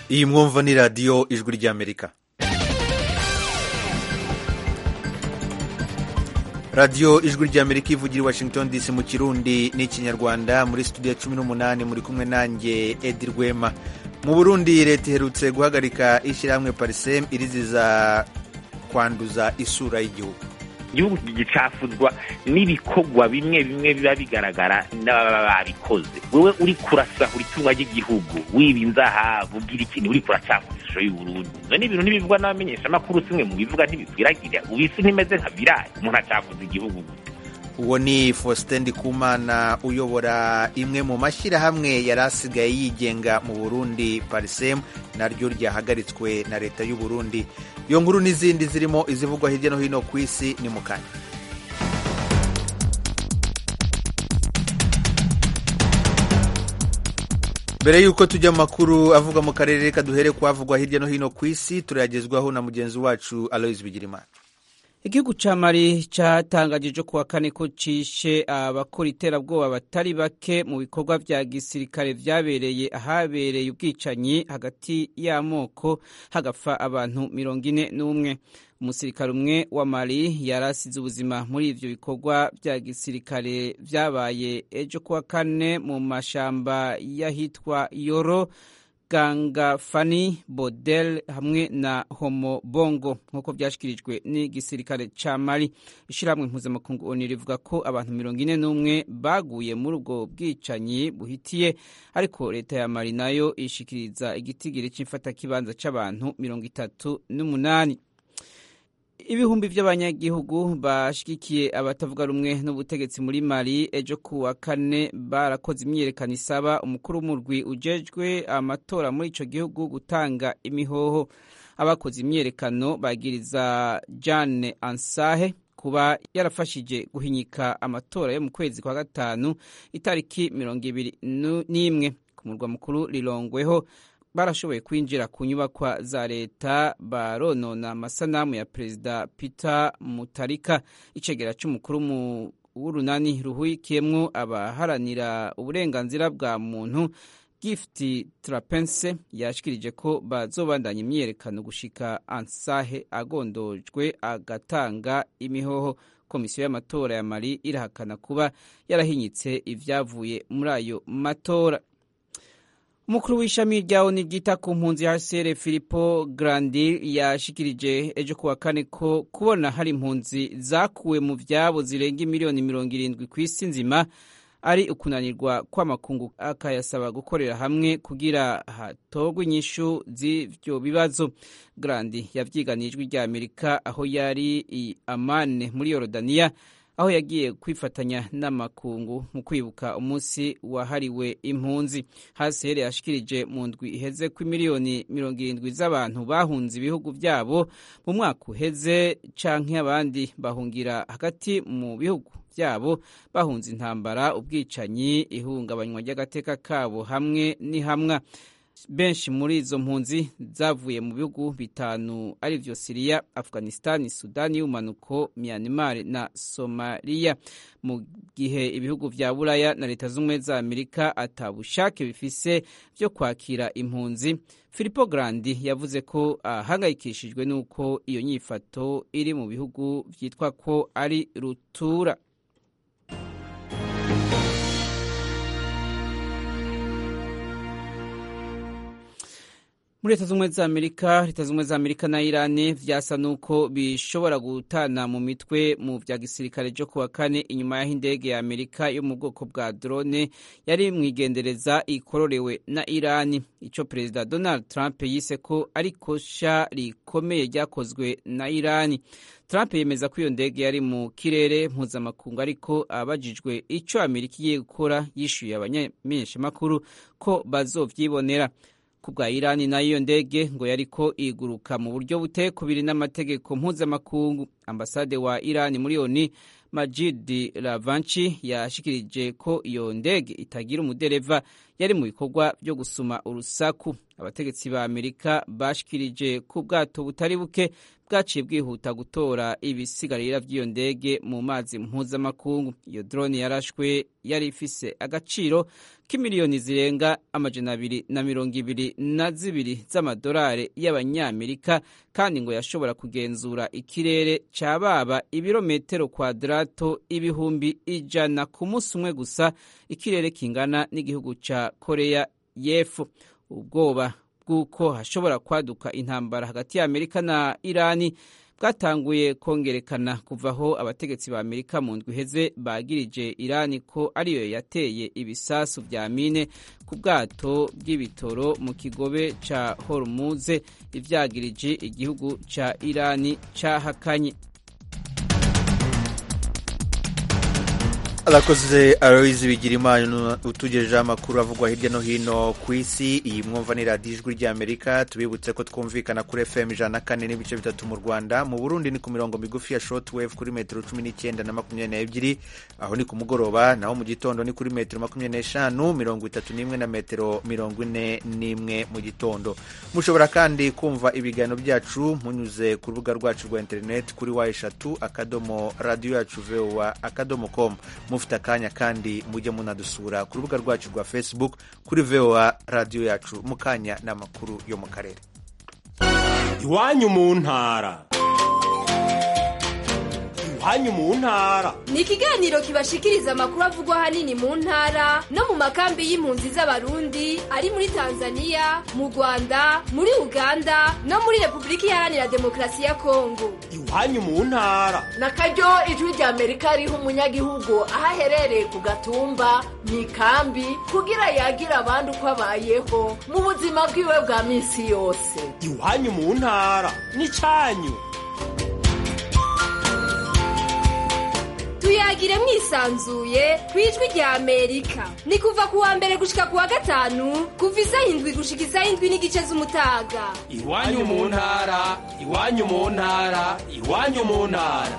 iyi mwumva ni radiyo ijwi ry'amerika radiyo ijwi ry'amerika ivugira i washington dc mu kirundi n'ikinyarwanda muri studio cumi n'umunani muri kumwe nanjye edi rwema mu burundi leta iherutse guhagarika ishyirahamwe parisem iriziza kwanduza isura y'igihugu igihugu gicafuzwa n'ibikorwa bimwe bimwe biba bigaragara n'ababa babikoze wewe uri kurasahura itunga ry'igihugu wiba inzahabu ugira ikintu uri kuracafuza ishusho y'uburundi ivyo ni ibintu ntibivugwa n'abamenyeshamakuru simwe mu bivuga ntibikwiragira ubu isi ntimeze nka virayi umuntu acafuza igihugu gusa uwo ni faustin ndikumana uyobora imwe mu mashyirahamwe yari asigaye yigenga mu burundi parisem naryo ryahagaritswe na leta y'u burundi iyo nkuru n'izindi zirimo izivugwa hirya no hino ku isi ni mu kanya mbere y'uko tujya mu makuru avuga mu karere reka duhere kuhavugwa hirya no hino ku isi turayagezwaho na mugenzi wacu aloise bigirimana igihugu ca mali catangajije kuwa kane ko cishe abakora iterabwoba batari bake mu bikorwa vya gisirikare vyabereye ahabereye ubwicanyi hagati y'amoko hagapfa abantu mirongo ine n'umwe umusirikare umwe wa mali yarasize ubuzima muri ivyo bikorwa vya gisirikare vyabaye ejo kuwa kane mu mashamba y'ahitwa yoro gangafani bodel hamwe na homo bongo nk'uko byashyikirijwe n'igisirikare ca mali ishyirahamwe mpuzamakungu oni rivuga ko abantu mirongo ine n'umwe baguye muri ubwo bwicanyi buhitiye ariko leta ya mali nayo ishikiriza igitigiri c'imfatakibanza c'abantu mirongo itatu n'umunani ibihumbi by'abanyagihugu bashigikiye abatavuga rumwe n'ubutegetsi muri mali ejo ku wa kane barakoze imyiyerekano isaba umukuru w'umurwi ujejwe amatora muri ico gihugu gutanga imihoho abakoze imyiyerekano bagiriza jane ansahe kuba yarafashije guhinyika amatora yo mu kwezi kwa gatanu itariki mirongo ibiri n'imwe ku murwa mukuru rirongweho barashoboye kwinjira ku nyubakwa za leta baronona amasanamu ya perezida peter mutarika icegera c'umukuru w'urunani ruhurikiyemwo abaharanira uburenganzira bwa muntu gift trapense yashikirije ko bazobandanya imyiyerekano gushika ansahe agondojwe agatanga imihoho komisiyo y'amatora ya mali irahakana kuba yarahinyitse ivyavuye muri ayo matora umukuru w'ishami rya oni ryita ku mpunzi hcr filipo grandi yashikirije ejo kuwa kane ko kubona hari impunzi zakuwe mu vyabo zirenga miliyoni mirongo irindwi ku isi nzima ari ukunanirwa kw'amakungu akayasaba gukorera hamwe kugira hatogwe inyishu z'ivyo bibazo grandi yavyiganiye ijwi rya amerika aho yari i amane muri yorodaniya aho yagiye kwifatanya n'amakungu mu kwibuka umunsi wahariwe impunzi hcr yashikirije mu ndwi iheze ko miliyoni mirongo irindwi z'abantu bahunze ibihugu vyabo mu mwaka uheze canke abandi bahungira hagati mu bihugu vyabo bahunze intambara ubwicanyi ihungabanywa ry'agateka kabo hamwe n'ihamwa benshi muri izo mpunzi zavuye mu bihugu bitanu ari vyo siriya afghanistani sudani y'ubumanuko myanmar na somaliya mu gihe ibihugu vya buraya na leta z'ubumwe za amerika atabushake bifise vyo kwakira impunzi filipo grandi yavuze ko ahangayikishijwe n'uko iyo nyifato iri mu bihugu vyitwa ko ari rutura muri leta z'ubumwe za amerika leta z'ubumwe za amerika na irani vyasa nuko bishobora gutana mu mitwe mu vya gisirikare vyo kuwa kane inyuma y'aho indege ya amerika yo mu bwoko bwa drone yari mwigendereza ikororewe na irani ico perezida donald trump yise ko ari kosha rikomeye ryakozwe na irani trump yemeza ko iyo ndege yari mu kirere mpuzamakungu ariko abajijwe ico amerika igiye gukora yishuye abanyamenyeshamakuru ko bazovyibonera ku bwa irani nayo iyo ndege ngo yariko iguruka mu buryo butekubiri n'amategeko mpuzamakungu ambasade wa irani muri oni majid ravanchi yashikirije ko iyo ndege itagira umudereva yari mu bikorwa byo gusuma urusaku abategetsi ba amerika bashikirije ku bwato butari buke bwaciye bwihuta gutora ibisigarira by'iyo ndege mu mazi mpuzamakungu iyo drone yarashwe yari ifise agaciro k'imiliyoni zirenga amajana abiri na mirongo ibiri na zibiri z'amadolari y'abanyamerika kandi ngo yashobora kugenzura ikirere ca baba ibirometero kwadarato ibihumbi ijana ku munsi umwe gusa ikirere kingana n'igihugu ca koreya y'epfo ubwoba bw'uko hashobora kwaduka intambara hagati ya amerika na irani bwatanguye kongerekana kuva aho abategetsi ba amerika mu ndwi iheze bagirije irani ko ariyo yateye ibisasu vya mine ku bwato bw'ibitoro mu kigobe ca hormuze ivyagirije igihugu ca irani cahakanye arakoze aloyizi bigira imana utugejejeho amakuru avugwa hirya no hino ku isi iyi mwumva ni radiyo ijwi ry'amerika tubibutse ko twumvikana kuri fm ijana na kane n'ibice bitatu mu rwanda mu burundi ni ku mirongo migufi ya short wave kuri metero cumi n'icyenda na makumyabiri n'ebyiri aho ni ku mugoroba naho mu gitondo ni kuri metero makumyabiri n'eshanu mirongo itatu n'imwe na metero mirongo ine n'imwe mu gitondo mushobora kandi kumva ibiganiro byacu munyuze ku rubuga rwacu rwa interineti kuri wa eshatu akadomo radiyo yacu vowa akadomo komu mufite akanya kandi mujye munadusura ku rubuga rwacu rwa facebook kuri voa radiyo yacu mu kanya n'amakuru yo mu karere iwanyu mu ntara iwanyu mu ntara ni ikiganiro kibashikiriza amakuru avugwa ahanini mu ntara no mu makambi y'impunzi z'abarundi ari muri tanzania mu rwanda muri uganda no muri repubulika iharanira demokarasi ya kongo iwanyu mu ntara na karyo ijwi rya amerika riha umunyagihugu aho aherereye ku gatumba mu ikambi kugira yagira abandi uko abayeho mu buzima bwiwe bwa minsi yose iwanyu mu ntara ni cyanyu tuyagire mwisanzuye ku ijwi rya amerika ni kuva ku wa mbere gushika ku wa gatanu kuva isaha indwi gushika isaha indwi n'igice z'umutaga iwanyu mu ntara iwanyu mu ntara iwanyu mu ntara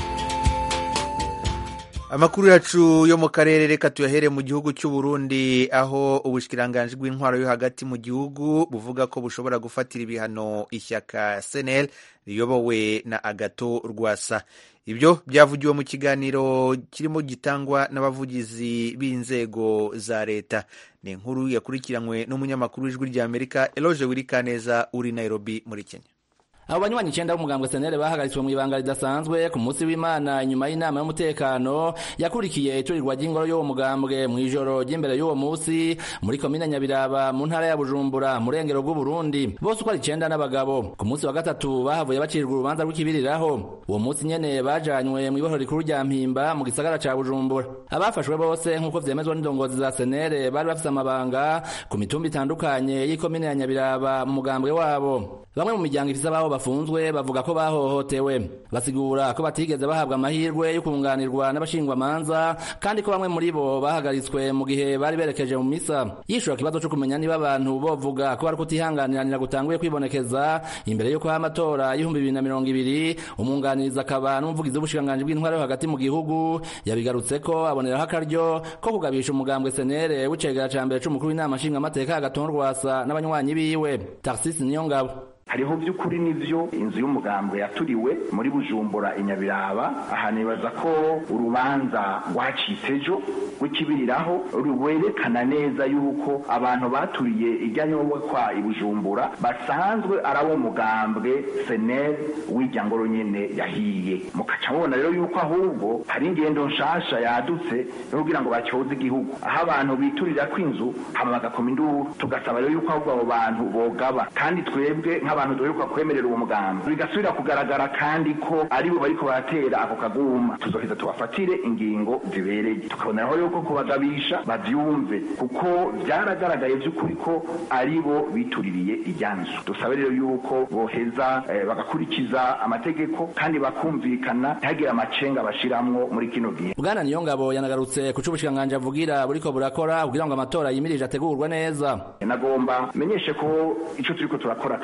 amakuru yacu yo mu karere reka tuyahere mu gihugu cy'u Burundi aho ubushikiranganji bw'intwaro yo hagati mu gihugu buvuga ko bushobora gufatira ibihano ishyaka senel riyobowe na agato rwasa ibyo byavugiwe mu kiganiro kirimo gitangwa n'abavugizi b'inzego za leta ni inkuru yakurikiranywe n'umunyamakuru w'ijwi ry'amerika eloge wirikaneza uri nairobi muri kenya abo banywanyi icenda b'umugambwe senere bahagaritswe mu ibanga ridasanzwe ku munsi w'imana inyuma y'inama y'umutekano yakurikiye iturirwa ry'ingoro y'uwo mugambwe mu ijoro ry'imbere y'uwo munsi muri komine nyabiraba mu ntara ya bujumbura mu rengero bw'uburundi bose uko ari icenda n'abagabo ku munsi wa gatatu bahavuye bacirwa urubanza rw'ikibiriraho uwo munsi nyene bajanywe mu ibohero rikuru rya mpimba mu gisagara ca bujumbura abafashwe bose nk'uko vyemezwa n'indongozi za senere bari bafise amabanga ku mitumba itandukanye y'ikomine ya nyabiraba mu mugambwe wabo bamwe mu miryango ifise ababo bafunzwe bavuga ko bahohotewe basigura ko batigeze bahabwa amahirwe yo kunganirwa n'abashingwamanza kandi ko bamwe muri bo bahagaritswe mu gihe bari berekeje mu misa yishura ikibazo co kumenya niba abantu bovuga ko bari kutihanganiranira gutanguye kwibonekeza imbere y'uko ha amatora y'ibihumbi bibiri na mirongo ibiri umwunganirizi akaba n'umuvugizi w'ubushikiranganji bw'intwaro yo hagati mu gihugu yabigarutse ko aboneraho akaryo ko kugabisha umugambwe senere w'icegera ca mbere c'umukuru w'inama nshingamateka agatonda rwasa n'abanywanyi biwe tarsisi niyo ngabo hariho by'ukuri n'ibyo inzu y'umugambwe yaturiwe muri bujumbura inyabiraba aha nibaza ko urubanza rwacitse ejo rw'ikibiriraho rwerekana neza yuko abantu baturiye ijyanye kwa ibujumbura basanzwe ari abo mugambwe seneri w'ijya ngoro nyine yahiye mukaca mubona rero yuko ahubwo hari ingendo nshasha yadutse yo kugira ngo bacyoze igihugu aho abantu biturira kw'inzu hama bagakoma induru tugasaba rero yuko ahubwo abo bantu bogaba kandi twebwe nk'abantu duheruka kwemerera uwo mugambi bigasubira kugaragara kandi ko aribo bariko baratera ako kaguma tuzoheza tubafatire ingingo zibereye tukaboneraho yuko kubagabisha bavyumve kuko vyaragaragaye vy'ukuri ko aribo bituririye ijyanzu dusabe rero yuko boheza eh, bagakurikiza amategeko kandi bakumvikana ntihagire amacenga bashiramwo muri kino gihe bwana niyongabo yanagarutse ku c'ubushikiranganji avugira buriko burakora kugira ngo amatora yimirije ategurwe neza nagomba menyeshe ko ico turiko turakora kandi mu bushikiranganje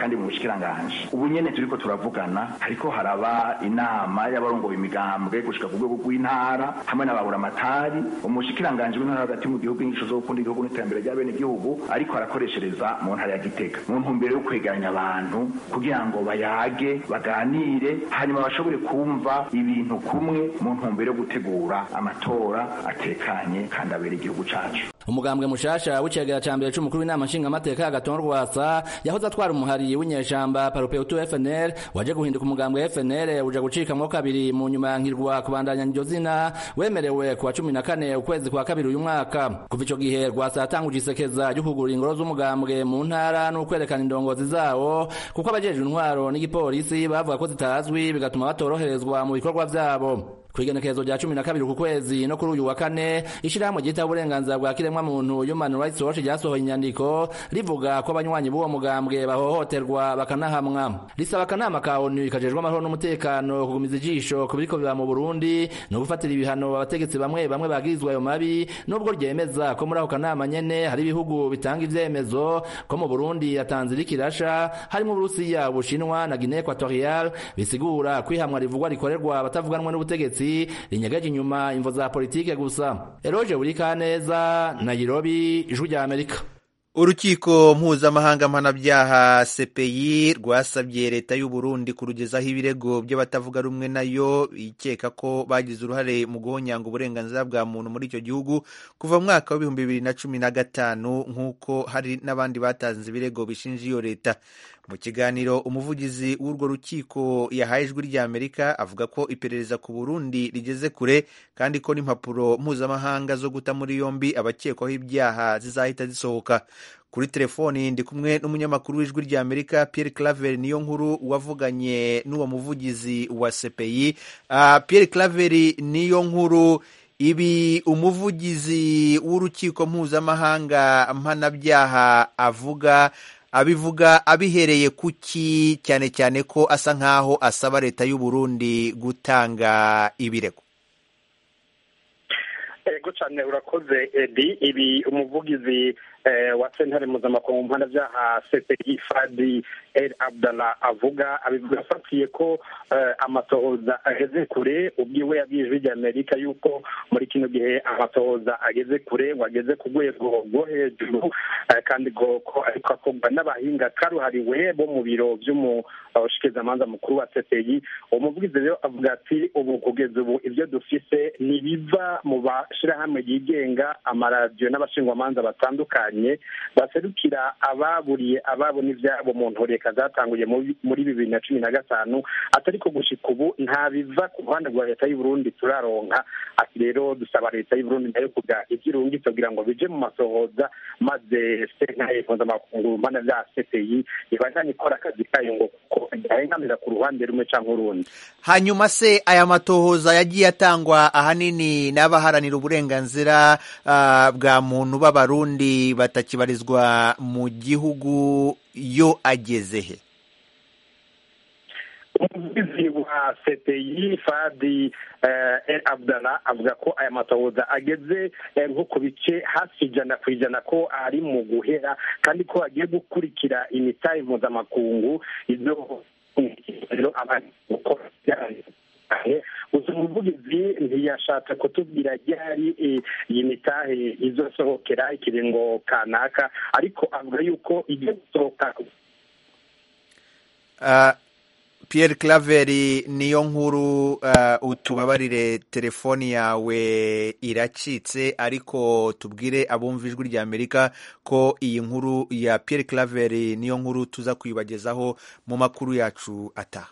n'ubushikiranganje ubu nyene turiko turavugana ariko haraba inama y'abarongoye imigambwe gushika ku rwego rw'intara hamwe n'ababuramatari umushikiranganje w'intara hagati mu gihugu inyigisho zo gukunda igihugu n'iterambere rya bene igihugu ariko arakoreshereza mu ntara ya gitega mu ntumbero yo kwegeranya abantu kugira ngo bayage baganire hanyuma bashobore kumva ibintu kumwe mu ntumbero yo gutegura amatora atekanye kandi abera igihugu cacu umugambwe mushasha w'icegera ca mbere c'umukuru w'inama nshingamateka y'agatongo rwasa yahoze atwara umuhari w'inyeshamba parupeutu fnl waje guhinduka umugambwe fnl uja gucikamwo kabiri mu nyuma yankirwa kubandanya iryo zina wemerewe kuwa cumi na kane ukwezi kwa kabiri uyu mwaka kuva ico gihe rwasa yatanguje isekeza ryo kugura ingoro z'umugambwe mu ntara n'ukwerekana indongozi zawo kuko abajejwe intwaro n'igipolisi bavuga ko zitazwi bigatuma batoroherezwa mu bikorwa vyabo kwigenekerezo rya cumi na kabiri ku kwezi no kuri uyu wa kane ishirahamwe ryita uburenganzira bwa kiremwa muntu human rights watch ryasohoye inyandiko rivuga ko abanywanyi b'uwo mugambwe bahohoterwa bakanahamwa risaba akanama ka onu kajejwe amahoro n'umutekano kugumiza ijisho ku biriko biba mu burundi no gufatira ibihano abategetsi bamwe bamwe bagirizwa ayo mabi nubwo ryemeza ko muri ako kanama nyene hari ibihugu bitanga ivyemezo ko mu burundi atanzira ikirasha harimo uburusiya ubushinwa na guinee equatorial bisigura kwihamwa rivugwa rikorerwa abatavuganwa n'ubutegetsi rinyegeje inyuma imvo za politike gusa eroje burikaneza nairobi ijwi rya amerika urukiko mpuzamahanga mpanabyaha cpi rwasabye leta y'u Burundi kurugezaho ibirego by'abatavuga rumwe nayo ikeka ko bagize uruhare mu guhonyanga uburenganzira bwa muntu muri icyo gihugu kuva mu mwaka w'ibihumbi bibiri na cumi na gatanu nk'uko hari n'abandi batanze ibirego bishinja iyo leta mu kiganiro umuvugizi w'urwo rukiko yahaye ijwi ry'amerika avuga ko iperereza ku burundi rigeze kure kandi ko n'impapuro mpuzamahanga zo guta muri yombi abakekwaho ibyaha zizahita zisohoka kuri telefoni ndi kumwe n'umunyamakuru w'ijwi ry'amerika pierre claver niyo nkuru wavuganye n'uwo muvugizi wa cpi uh, pierre claver niyo nkuru ibi umuvugizi w'urukiko mpuzamahanga mpanabyaha avuga abivuga abihereye kuki cyane cyane ko asa nk'aho asaba leta y'u Burundi gutanga ibirego ego cyane urakoze edi ibi umuvugizi wa sentare mpuzamakungu mu mpanabyaha cpi fadi el abdallah avuga abivuga afatiye ko amatohoza ageze kure ubwiwe yabwiye ijwi ry'amerika yuko muri kino gihe amatohoza ageze kure ngo ageze ku rwego rwo hejuru kandi ko ariko akorwa n'abahinga karuhariwe bo mu biro by'umushikizamanza mukuru wa cpi uwo muvugizi rero avuga ati ubu kugeza ubu ibyo dufise ntibiva mu mashyirahamwe yigenga amaradiyo n'abashingwamanza batandukanye baserukira ababuriye ababo n'ibyabo mu ntoreka zatanguye muri bibiri na cumi na gatanu atari ko gushika ubu nta biva ku ruhande rwa leta y'u Burundi turaronka ati rero dusaba leta y'u Burundi nayo kugira ibyirungitse kugira ngo bije mu masohoza maze sentare mpuzamakungu mpana bya cpi ibandanye ikora akazi kayo ngo kuko idahengamira ku ruhande rumwe cyangwa urundi hanyuma se aya matohoza yagiye atangwa ahanini n'abaharanira uburenganzira uh, bwa muntu b'abarundi batakibarizwa mu gihugu yo ageze he umuvugizi wa cpi fadi el abdallah avuga ko aya matohoza ageze nko ku bice hafi ijana ku ijana ko ari mu guhera kandi ko agiye gukurikira imitahe mpuzamakungu izo gusa umuvugizi ntiyashatse kutubwira ryari iyi mitahe izosohokera ikiringo kanaka ariko avuga yuko igiye gusohoka Pierre Claver niyo nkuru uh, utubabarire telefoni yawe iracitse ariko tubwire abumva ijwi rya Amerika ko iyi nkuru ya Pierre Claver niyo nkuru tuza kuyibagezaho mu makuru yacu ataha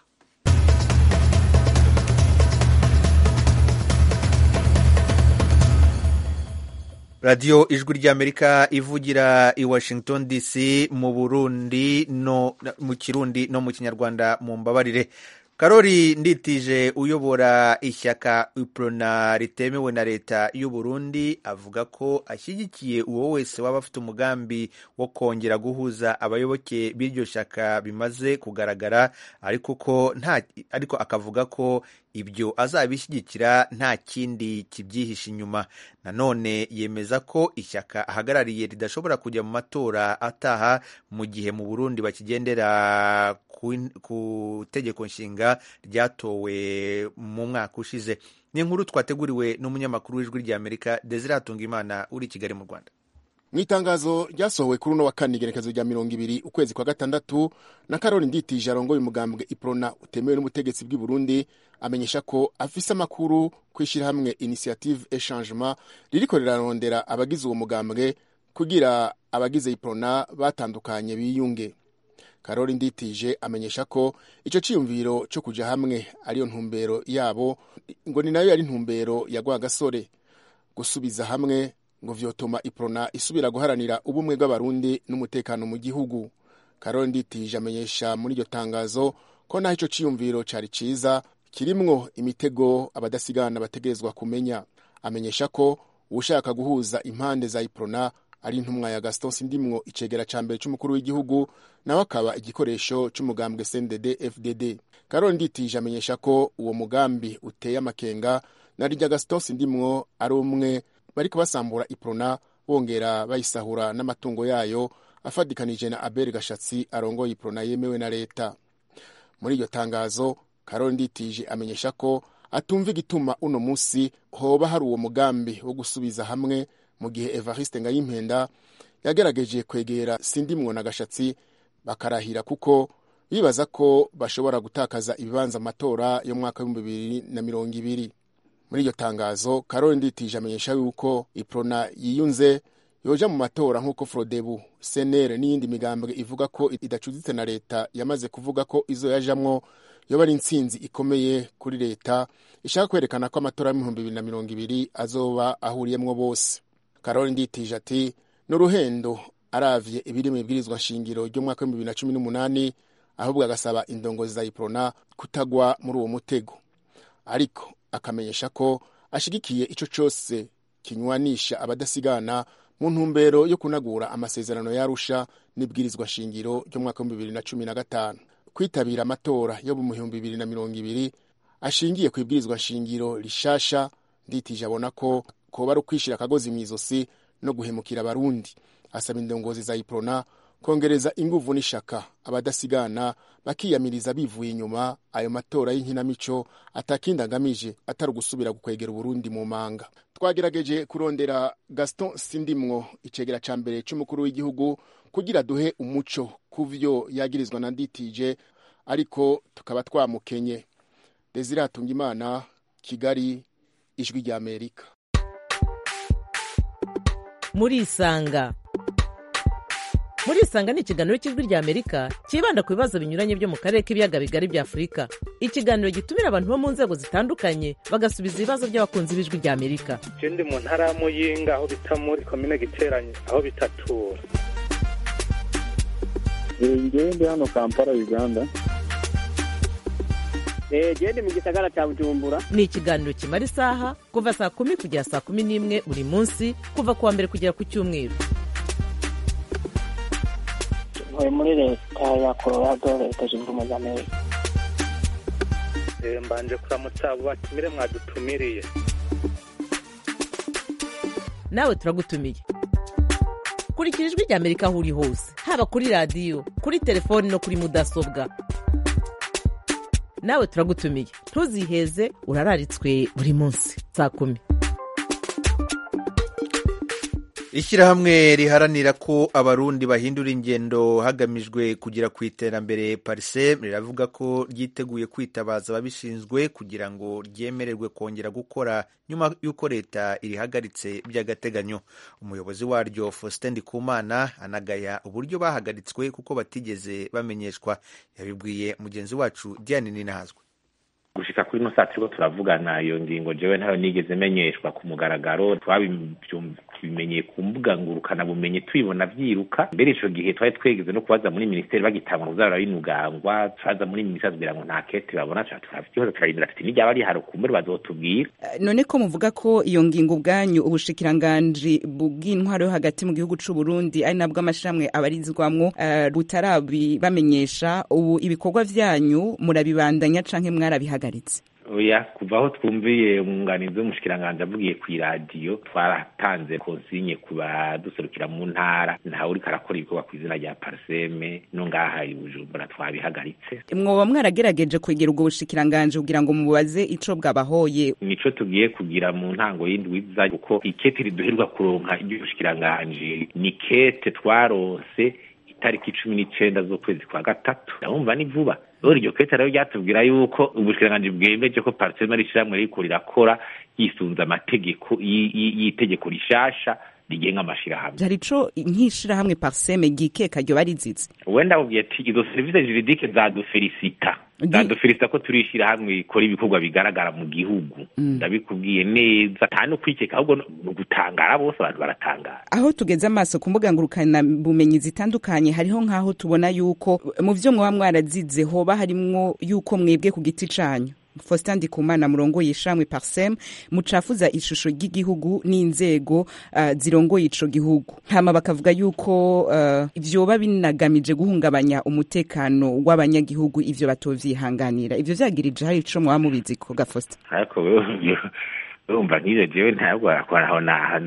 radiyo ijwi ry'amerika ivugira i washington dc mu burundi no mu kirundi no mu kinyarwanda mu mbabarire karori nditije uyobora ishyaka iprona ritemewe na leta y'u Burundi avuga ko ashyigikiye uwo wese waba afite umugambi wo kongera guhuza abayoboke b'iryo shyaka bimaze kugaragara ariko ko nta ariko akavuga ko ibyo azabishyigikira nta kindi kibyihishe inyuma nanone yemeza ko ishyaka ahagarariye ridashobora kujya mu matora ataha mu gihe mu burundi bakigendera ku tegeko nshinga ryatowe mu mwaka ushize ni inkuru twateguriwe n'umunyamakuru w'ijwi ry'amerika desire hatungimana uri i kigali mu rwanda mu itangazo ryasohowe kuri uno wa kane igerekezo rya mirongo ibiri ukwezi kwa gatandatu na karori nditije arongoye umugambwe iprona utemewe n'ubutegetsi bw'i burundi amenyesha ko afise amakuru ku ishyirahamwe initiative echangement ririko rirarondera abagize uwo mugambwe kugira abagize iprona batandukanye biyunge karori nditije amenyesha ko icyo cyiyumviro cyo kuja hamwe ariyo ntumbero yabo ngo ni nayo yari ntumbero ya rwagasore gusubiza hamwe ngo vyotuma iprona isubira guharanira ubumwe bw'abarundi n'umutekano mu gihugu karori nditije amenyesha muri iryo tangazo ko naho ico ciyumviro cari ciza kirimwo imitego abadasigana bategerezwa kumenya amenyesha ko uwushaka guhuza impande za iprona ari intumwa ya gaston sindimwo icegera ca mbere c'umukuru w'igihugu nawe akaba igikoresho c'umugambwe cndd fdd karori nditije amenyesha ko uwo mugambi uteye amakenga na rirya gaston sindimwo ari umwe bariko basambura iprona bongera bayisahura n'amatungo yayo afadikanije na abel gashatsi arongoye iprona yemewe na leta muri iryo tangazo karori nditije amenyesha ko atumva igituma uno musi hoba hari uwo mugambi wo gusubiza hamwe mu gihe evariste ngayimpenda yagerageje kwegera sindimwo na gashatsi bakarahira kuko bibaza ko bashobora gutakaza ibibanza amatora yo mwaka w'ibihumbi bibiri na mirongo ibiri muri iryo tangazo karori nditije amenyesha yuko iprona yiyunze yoja mu matora nk'uko frodebu senere n'iyindi migambwe ivuga ko idacuditse na leta yamaze kuvuga ko izo yajamwo yoba ari intsinzi ikomeye kuri leta ishaka kwerekana ko amatora y'ibihumbi bibiri na mirongo ibiri azoba ahuriyemwo bose karori nditije ati ni uruhendo aravye ibiri mu ibwirizwa nshingiro ry'umwaka w'ibihumbi bibiri na cumi n'umunani ahubwo agasaba indongozi za iprona kutagwa muri uwo mutego ariko akamenyesha ko ashigikiye ico cose kinywanisha abadasigana mu ntumbero yo kunagura amasezerano yarusha n'ibwirizwa shingiro ry'umwaka w'ibihumbi bibiri na cumi na gatanu kwitabira amatora yo mu bihumbi bibiri na mirongo ibiri ashingiye ku ibwirizwa shingiro rishasha nditije abona ko koba ari ukwishira akagozi mu izosi no guhemukira abarundi asaba indongozi za iprona kongereza inguvu n'ishaka abadasigana bakiyamiriza bivuye inyuma ayo matora y'inkinamico atakindi agamije atari ugusubira gukwegera uburundi mu manga twagerageje kurondera gaston sindimwo icegera ca mbere c'umukuru w'igihugu kugira duhe umuco ku vyo yagirizwa na nditije ariko tukaba twamukenye desire hatungimana kigali ijwi rya amerika murisanga murisanga ni ikiganiro cy'ijwi rya amerika cyibanda ku bibazo binyuranye byo mu karere k'ibiyaga bigari bya afurika ikiganiro gitumira abantu bo mu nzego zitandukanye bagasubiza ibibazo by'abakunzi b'ijwi rya amerika je ndi mu ntara ya muyinga aho bita muri komine giteranye aho bitatura ngewe ndi hano kampala uganda gende mu gisagara cya bujumbura ni ikiganiro kimara isaha kuva saa kumi kugera saa kumi n'imwe buri munsi kuva ku wa mbere kugera ku cyumweru ntuye muri leta ya colorado leta zunze ubumwe za amerika mbanje kuramutsa abo batumire mwadutumiriye nawe turagutumiye kurikira ijwi rya amerika aho uri hose haba kuri radiyo kuri telefoni no kuri mudasobwa nawe turagutumiye ntuziheze urararitswe buri munsi saa kumi ishyirahamwe riharanira ko abarundi bahindura ingendo hagamijwe kugera ku iterambere parise riravuga ko ryiteguye kwitabaza ababishinzwe kugira ngo ryemererwe kongera gukora nyuma y'uko leta irihagaritse by'agateganyo umuyobozi waryo faustin ndikumana anagaya uburyo bahagaritswe kuko batigeze bamenyeshwa yabibwiye mugenzi wacu diane ninahazwe gushika kuri ino saa turiko turavugana iyo ngingo jewe ntayo nigeze menyeshwa ku mugaragaro twabimenyeye ku mbuga ngurukana bumenyi tubibona vyiruka mbere ico gihe twari twegeze no kubaza muri minisiteri bagitangwa kuzabura binugangwa turaza muri minisiteri kugira ngo nta kete babona turavyihora turarindira tuti niryaba rihari kumbure bazotubwira none ko muvuga ko iyo ngingo ubwanyu ubushikiranganji bw'intwaro yo hagati mu gihugu c'u Burundi ari nabwo amashirahamwe abarizwamwo uh, butarabibamenyesha ubu ibikorwa vyanyu murabibandanya canke mwarabihagaritse oya kuva aho twumviye umwunganizi w'umushikiranganji avugiye ku iradiyo twaratanze konsinye ku baduserukira mu ntara ntawe uriko arakora ibikorwa ku izina rya pariseme no ngaha i bujumbura twabihagaritse mwoba mwarageregeje kwegera ubwo bushikiranganji kugira ngo mubaze ico bwabahoye nico tugiye kugira mu ntango y'indwi iza kuko ikete riduherwa kuronka iry'ubushikiranganji ni kete twaronse itariki cumi n'icenda z'ukwezi kwa gatatu ndabumva ni vuba rero iryo kete rero ryatubwira yuko ubushikiranganji bwemeje ko pariseme ari ishyirahamwe ririko rirakora yisunze amategeko y'itegeko rishasha rigenga amashirahamwe hari ico nk'ishirahamwe parseme gikeka ryo barizize wenda ubwiye ati izo serivisi juridike zadufelisita zadufelisita ko turi ishirahamwe rikora ibikorwa bigaragara mu gihugu ndabikubwiye neza nta no kwikeka ahubwo ni ugutangara bose abantu baratangara aho tugeze amaso ku mbuga ngurukana bumenyi zitandukanye hariho nk'aho tubona yuko mu vyo mwaba mwarazize hoba harimwo yuko mwebwe ku giti canyu Faustin Ndikumana murongoye ishamwe Parsem mucafuza ishusho ry'igihugu n'inzego uh, zirongoye ico gihugu hama bakavuga yuko uh, ivyoba binagamije guhungabanya umutekano w'abanyagihugu ivyo batovyihanganira ivyo vyagirije hari ico mwaba mubizi ko Faustin ariko urumva nk'ivyo jewe ntabwo aho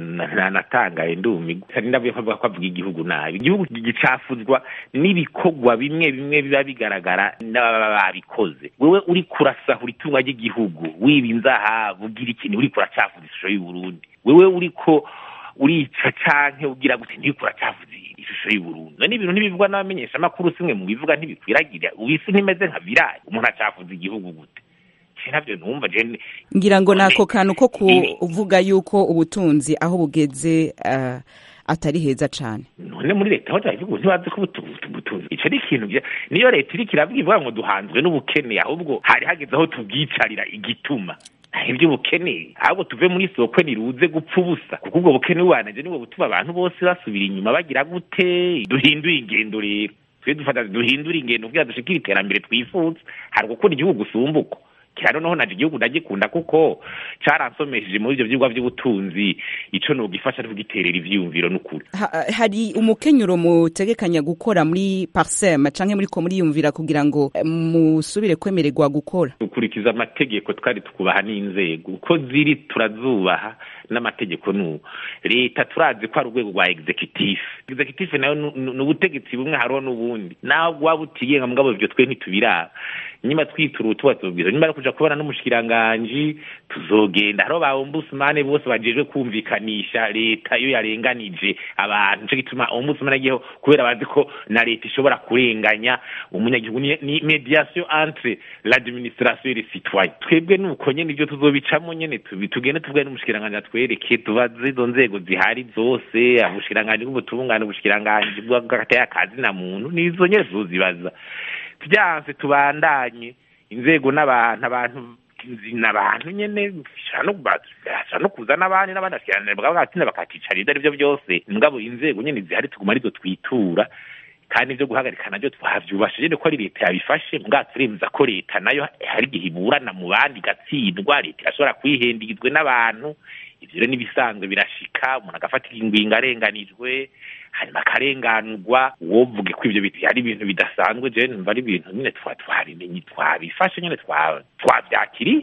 natangaye ndumigwa kandi ndavuye ko ko avuga igihugu nabi igihugu gicafuzwa n'ibikorwa bimwe bimwe biba bigaragara n'ababa babikoze wewe uri kurasahura itunga ry'igihugu wiba inzahabu ugira ikintu uri kuracafuza ishusho y'uburundi wewe uriko urica canke ugira gute ntiriko uracafuza ishusho y'uburundi none ibintu ntibivugwa n'abamenyesha amakuru simwe mu bivuga ntibikwiragira isi ntimeze nka virayi umuntu acafuza igihugu gute navyo numva je ngira ngo nako kantu ko kuvuga yuko ubutunzi aho bugeze uh, atari heza cane none muri leta aho turavuga ntibazi ko ubutunzi ico ni ikintu niyo leta iriko iravuga ivuga ngo duhanzwe n'ubukene ahubwo hari hageze aho tubwicarira igituma ivy'ubukene ahubwo tuve muri soko niruze gupfa ubusa kuko ubwo bukene bubanije nibwo butuma abantu bose basubira inyuma bagira gute duhindure ingendo rero twe dufata duhindure ingendo kugira dushikire iterambere twifuza hari gukunda igihugu gusumbuka kira noneho naje igihugu ndagikunda kuko caransomesheje muri ivyo vyigwa vy'ubutunzi ico nogifasha tugiterera ivyiyumviro n'ukuri ha, hari umukenyuro mutegekanya gukora muri parsem canke muriko muriyumvira kugira ngo musubire kwemererwa gukora dukurikiza amategeko twari tukubaha n'inzego uko ziri turazubaha n'amategeko n'ubu leta turazi ko ari urwego rwa executive executive nayo ni ubutegetsi bumwe hariho n'ubundi naho waba utigenga mugabo ivyo twe ntitubiraba nyuma twitura tubabwira nyuma yo kuja kubona n'umushikiranganji tuzogenda hariho ba ombudsman bose bajejwe kumvikanisha leta iyo yarenganije abantu nico gituma ombudsman agiyeho kubera bazi ko na leta ishobora kurenganya umunyagihugu ni mediation entre l'administration et les citoyens twebwe nuko nyene ivyo tuzobicamo nyene tugende tuvugane n'umushikiranganji atwereke tubaze izo nzego zihari zose ubushikiranganji bw'ubutungane ubushikiranganji bw'agataya kazi na muntu nizo nyene tuzozibaza vyanse tubandanye inzego n'abantu abantu n'abantu nyene bashobora no kuza n'abandi n'abandi bashikiranira bagatinda bakakicara ivyo arivyo byose mugabo inzego nyene zihari tuguma arizo twitura kandi ivyo guhagarika navyo twavyubashije ko ari leta yabifashe mugabo turemeza ko leta nayo hari igihe iburana mu bandi igatsindwa leta irashobora kwihendagizwe n'abantu ivyo rero n'ibisanzwe birashika umuntu agafata ingingo arenganijwe hanyuma akarenganurwa wovuge ko ivyo ari ibintu bidasanzwe je numva ari ibintu nyine twabimenye twabifashe nyine twavyakiriye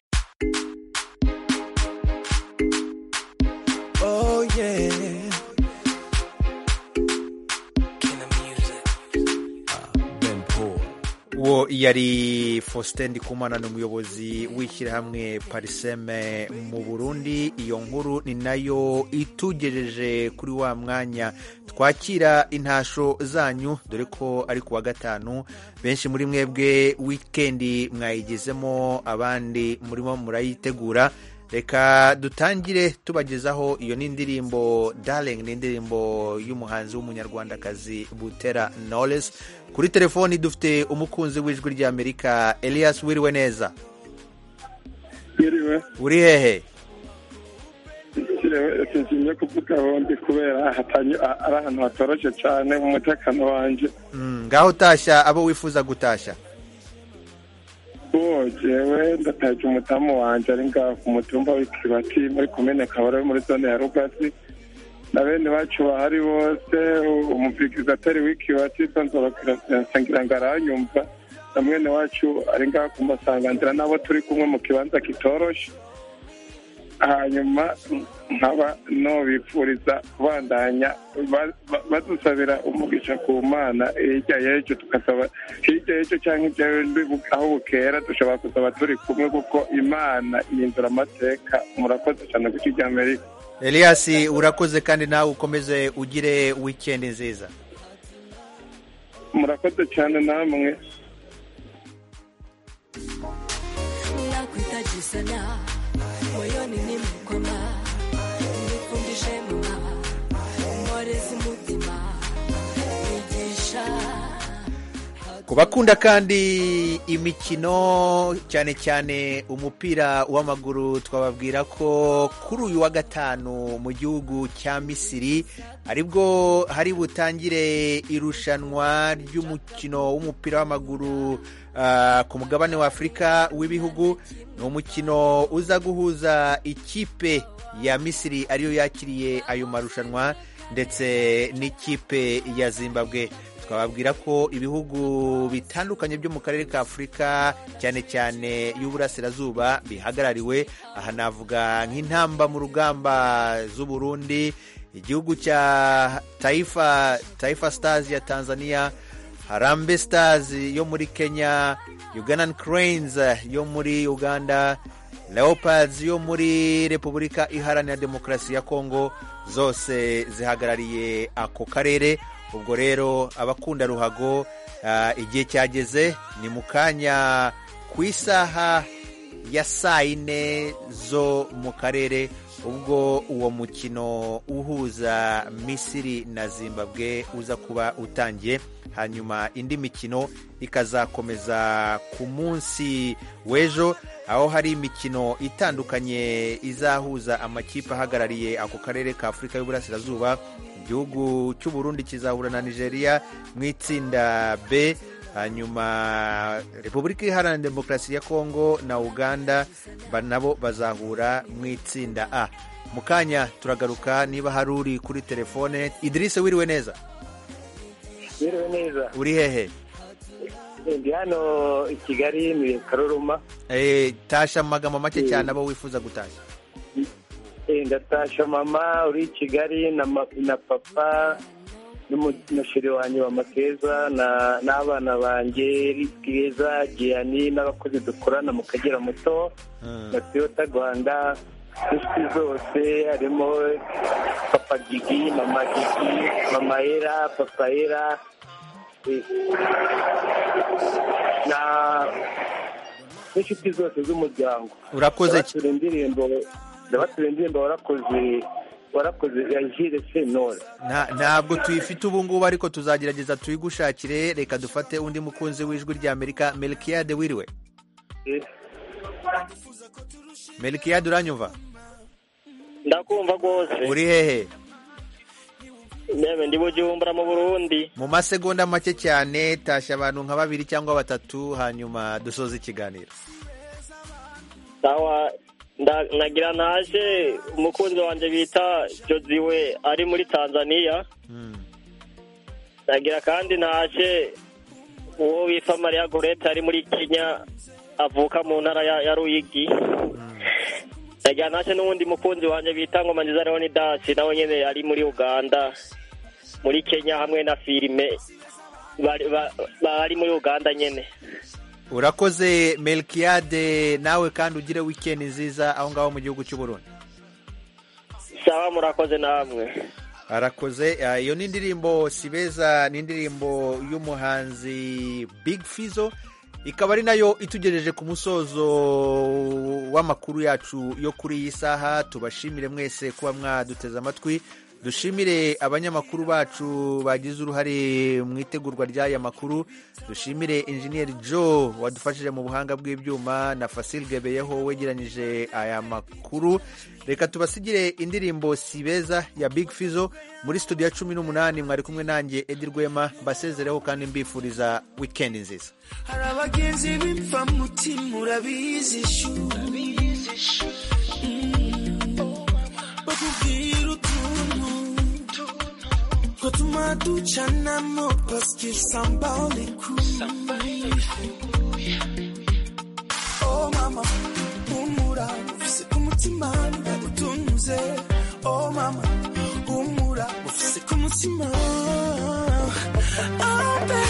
Oh yeah. uwo yari faustin ndikumana ni umuyobozi w'ishyirahamwe pariseme mu burundi iyo nkuru ni nayo itugejeje kuri wa mwanya twakira intasho zanyu dore ko ari ku wa gatanu benshi muri mwebwe wikendi mwayigezemo abandi murimo murayitegura reka dutangire tubagezaho iyo ni indirimbo darling ni indirimbo y'umuhanzi w'umunyarwandakazi butera knowless kuri telefoni dufite umukunzi w'ijwi ry'amerika elias wiriwe neza Yiriwe. uri hehe sinshimye kuvuga aho ndi kubera hatanye ari ahantu hatoroshe cyane mu mutekano wanje ngaho utashya abo wifuza gutashya uwo jewe ndataje umutamu wanje ari ngaho ku mutumba w'ikibati muri komine kabara muri zone ya rugasi na bene bacu bahari bose umuvigizatori w'ikibati tonzorokira ngo aranyumva na mwene wacu ari ngaha ku masanganzira n'abo turi kumwe mu kibanza kitoroshe hanyuma nkaba nobipfuriza kubandanya ba- ba- badusabira umugisha ku mana hirya y'ejo tukasaba hirya y'ejo cyangwa hirya y'ejo aho bukera dushobora kusaba turi kumwe kuko imana ihindura amateka murakoze cyane ku kijya amerika elias urakoze kandi nawe ukomeze ugire wikendi nziza murakoze cyane namwe nakuhitaji sana moyoni nimekwama nifundishe mama umorezi umutima nigisha ku bakunda kandi imikino cyane cyane umupira w'amaguru twababwira ko kuri uyu wa gatanu mu gihugu cya misiri aribwo hari butangire irushanwa ry'umukino w'umupira w'amaguru ah, ku mugabane wa afurika w'ibihugu ni umukino uza guhuza ikipe ya misiri ariyo yakiriye ayo marushanwa ndetse n'ikipe ya zimbabwe twababwira ko ibihugu bitandukanye byo mu karere ka afurika cyane cyane y'uburasirazuba bihagarariwe aha navuga nk'intamba mu rugamba z'uburundi igihugu cya taifa taifa stars ya tanzania harambe stars yo muri kenya ugandan cranes yo muri uganda leopards yo muri repubulika iharanira demokarasi ya kongo zose zihagarariye ako karere ubwo rero abakunda ruhago ah, igihe cyageze ni mu kanya ku isaha ya saa yine zo mu karere ubwo uwo mukino uhuza misiri na zimbabwe uza kuba utangiye hanyuma indi mikino ikazakomeza ku munsi w'ejo aho hari imikino itandukanye izahuza amakipe ahagarariye ako karere ka afurika y'uburasirazuba igihugu cy'u Burundi kizahura na nigeria mu itsinda b hanyuma repubulika iharanira demokarasi ya kongo na uganda ba- nabo bazahura mu itsinda a mu kanya turagaruka niba hari uri kuri telefone idirise wiriwe neza biriwe neza uri hehe ndi hano i kigali ni karoruma Eh, tasha mu magambo make cyane abo wifuza gutashya Eh, ndatasha mama uri i kigali na ma- na papa n'umushiri wanjye wa makeza na- n'abana banjye bwiza giyani n'abakozi dukorana mu kagera muto na toyota rwanda n'inshuti zose harimo papa gigi mama gigi mama era papa era eh, na n'inshuti zose z'umuryango Urakoze cy- ndabatura indirimbo ndabatura indirimbo warakoze warakoze ya jire senora Nta- ntabwo tuyifite ubu ngubu ariko tuzagerageza tuyigushakire reka dufate undi mukunzi w'ijwi rya amerika melkiyade wiriwe melkiyade uranyumva ndakumva rwose uri hehe nebe ndi bujumbura mu burundi mu masegonda make cyane tashya abantu nka babiri cyangwa batatu hanyuma dusoza ikiganiro sawa nda- nagira naje umukunzi wanjye bita joziwe ari muri tanzania nagira kandi naje uwo witwa mariya gorete ari muri kenya avuka mu ntara ya, ya ruyigi nagira naje n'uwundi mukunzi wanjye bita ngoma nziza leonidasi nawe nyine ari muri uganda muri kenya hamwe na filime bari ba- bari muri uganda nyine urakoze melkiyade nawe kandi ugire wikendi nziza aho ngaho mu gihugu cy'u Burundi sawa murakoze namwe arakoze Ah, iyo ni indirimbo sibeza ni indirimbo y'umuhanzi big fizo ikaba ari nayo itugejeje ku musozo w'amakuru yacu yo kuri iyi saha tubashimire mwese kuba mwaduteze amatwi dushimire abanyamakuru bacu bagize uruhare mu itegurwa ry'aya makuru dushimire injeniyeri joe wadufashije mu buhanga bw'ibyuma na fasil gebeyeho wegeranyije aya makuru reka tubasigire indirimbo sibeza ya big fizo muri studio ya cumi n'umunani mwari kumwe nanjye edi rwema mbasezereho kandi mbifuriza wikendi nziza hari abagenzi bipfa mutima urabizi shu Mm. bakubwira utuntu twatuma ducanamo paske sambale oh mama humura ufise ku mutima utunze oh mama humura ufise ku mutima oh, baby.